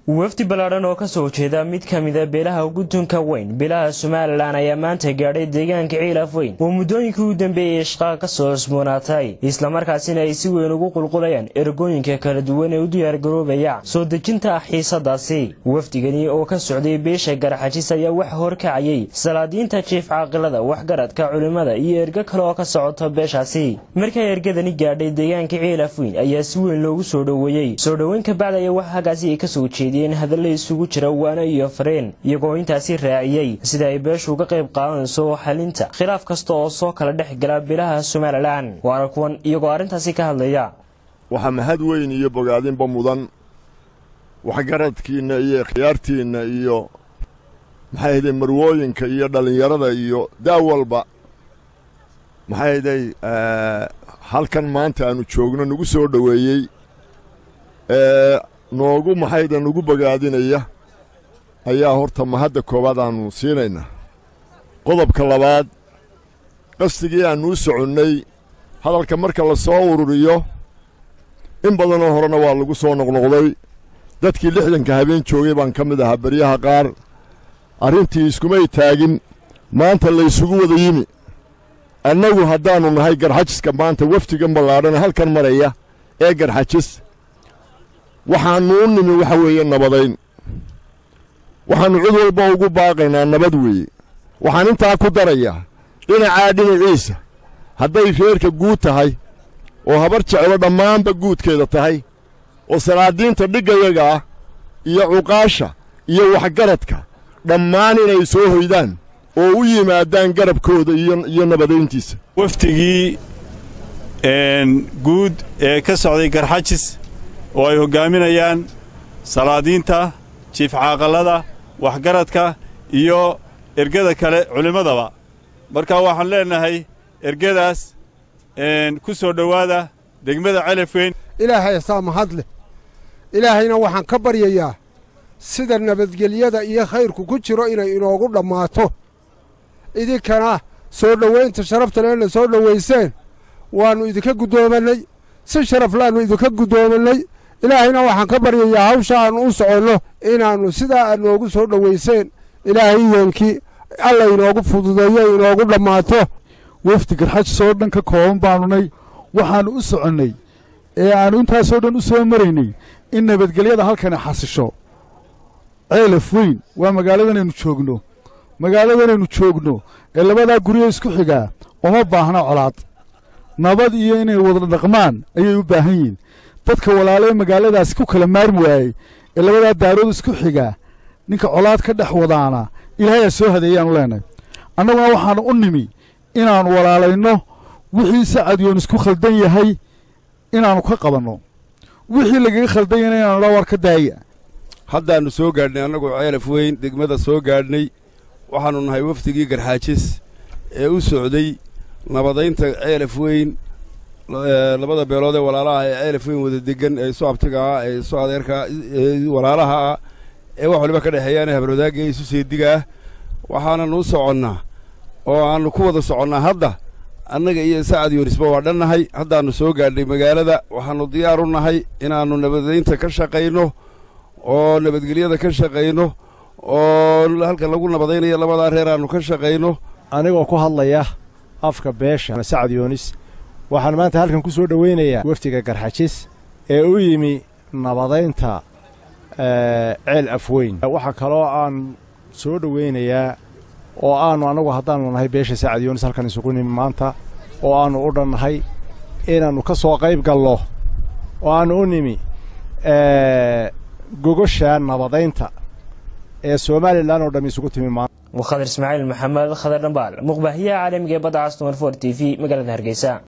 wafdi ballaadhan oo ka soo jeeda mid ka mida beelaha ugu tunka weyn beelaha somalilan ayaa maanta gaadhay deegaanka ciilaf weyn oo muddooyinkii u dambeeyey shaqaa ka soo cusboonaatay islamarkaasina ay si weyn ugu qulqulayaan ergooyinka kala duwan ee u diyaargaroobaya soo dejinta xiisadaasi wafdigani oo ka socday beesha garaxajis ayaa waxa horkacayay salaadiinta jiif caaqilada waxgaradka culimmada iyo ergo kale oo ka socota beeshaasi markay ergadani gaadhay deegaanka ciilaf weyn ayaa si weyn loogu soo dhoweeyey soo dhoweyn kabacdi ayaa wax hagaasi ay kasoo jeediyeen hadalla isugu jira waano iyo fareen iyagoo intaasi raaciyey sida ay beeshu uga qayb qaadanayso xalinta khilaaf kasta oo soo kala dhex gala beelaha somalilan waana kuwan iyagoo arrintaasi ka hadlaya waxaa mahad weyn iyo bogaadinba mudan waxgaradkiinna iyo ikhyaartiinna iyo maxay ahday marwooyinka iyo dhallinyarada iyo daa walba maxay ahday halkan maanta aanu joogno nagu soo dhoweeyey ee noogu maxayda nagu bogaadinaya ayaa horta mahadda koowaad aannu siinaynaa qodobka labaad qasdigii aannu u soconnay hadalka marka la soo ururiyo in badanoo horena waa lagu soo noqnoqday dadkii lixdanka habeen joogay baan ka mid ahaa beryaha qaar arrintii iskumay taagin maanta laysugu wada yimi annagu haddaannu nahay garxajiska maanta wafdigan ballaadhan halkan maraya ee garxajis waxaannu u nimi waxa weeye nabadayn waxaannu cid walba ugu baaqaynaa nabad weeye waxaan intaa ku darayaa dhinacaa dhinaciisa hadday reerka guud tahay oo habar jeclo dhammaanba guudkeeda tahay oo salaadiinta dhiggayaga ah iyo cuqaasha iyo waxgaradka dhammaan inay soo hoydaan oo u yimaadaan garabkooda iyo nabadayntiisa wafdigii guud ee ka socday garxajis oo ay hoggaaminayaan salaadiinta jiif caaqallada waxgaradka iyo ergada kale culimmadaba marka waxaan leennahay ergadaas ku soo dhowaada degmada celaf weyn ilaahay asaa mahad leh ilaahayna waxaan ka baryayaa sida nabadgelyada iyo khayrku ku jiro inay inoogu dhammaato idinkana soo dhowaynta sharafta leena soo dhowayseen waannu idinka guddoomannay si sharaf laannu idinka guddoomannay ilaahayna waxaan ka baryayaa hawsha aannu u soconno inaannu sidaa aad noogu soo dhowayseen ilaahay yeenkii alla inoogu fududeeyo inoogu dhammaato wafdi garxajis oo dhan ka kooban baannunay waxaannu u soconnay ee aannu intaasoo dhan u soo maraynay in nabadgelyada halkani xasisho ceelaf weyn waa magaaladanaynu joogno magaaladanaynu joogno ee labadaa guryo isku xigaa uma baahna colaad nabad iyo inay wada dhaqmaan ayay u baahan yihiin dadka walaale ee magaaladaasi ku kala maarmi waayey ee labadaa daarood isku xigaa ninka colaad ka dhex wadaana ilaahayaa soo hadeeyaanu leenahay annaguna waxaannu u nimi inaannu walaalayno wixii sacadyoon isku khaldan yahay inaannu ka qabanno wixii lagaga khaldan yahayna inaanu dha war ka daaya haddaannu soo gaadhnay annagoo ceelaf weyn degmada soo gaadhnay waxaannu nahay wafdigii garxaajis ee u socday nabadaynta ceelaf weyn labada beelood ee walaalaha ee ceelaf weyn wada degan ee isu abtiga ah ee isu adeerka ee walaalaha ah ee wax waliba ka dhexeeyaan ee habarwadaagga ee isu seediga ah waxaananu u soconnaa oo aannu ku wada soconnaa hadda annaga iyo sacad yoonisba waa dhannahay haddaannu soo gaadhnay magaalada waxaannu diyaar u nahay inaannu nabadaynta ka shaqayno oo nabadgelyada ka shaqayno oo halka lagu nabadaynayo labadaa reer aannu ka shaqayno anigoo ku hadlaya afka beesha sacad yoonis waxaan maanta halkan ku soo dhowaynayaa wafdiga garxajis ee u yimi nabadaynta ceel afweyn waxaa kaloo aan soo dhowaynayaa oo aannu annagu haddaannu nahay beesha sacad yoonis halkan isugu nimi maanta oo aannu u dhannahay inaannu ka soo qayb gallo oo aannu u nimi gogosha nabadaynta ee somalilan oo dham isugu timi maanta waa khadar ismaaciil maxamed khadar dhambaal muqbaahiyaha caalamiga ee badda castumar for t v magaalada hargeysa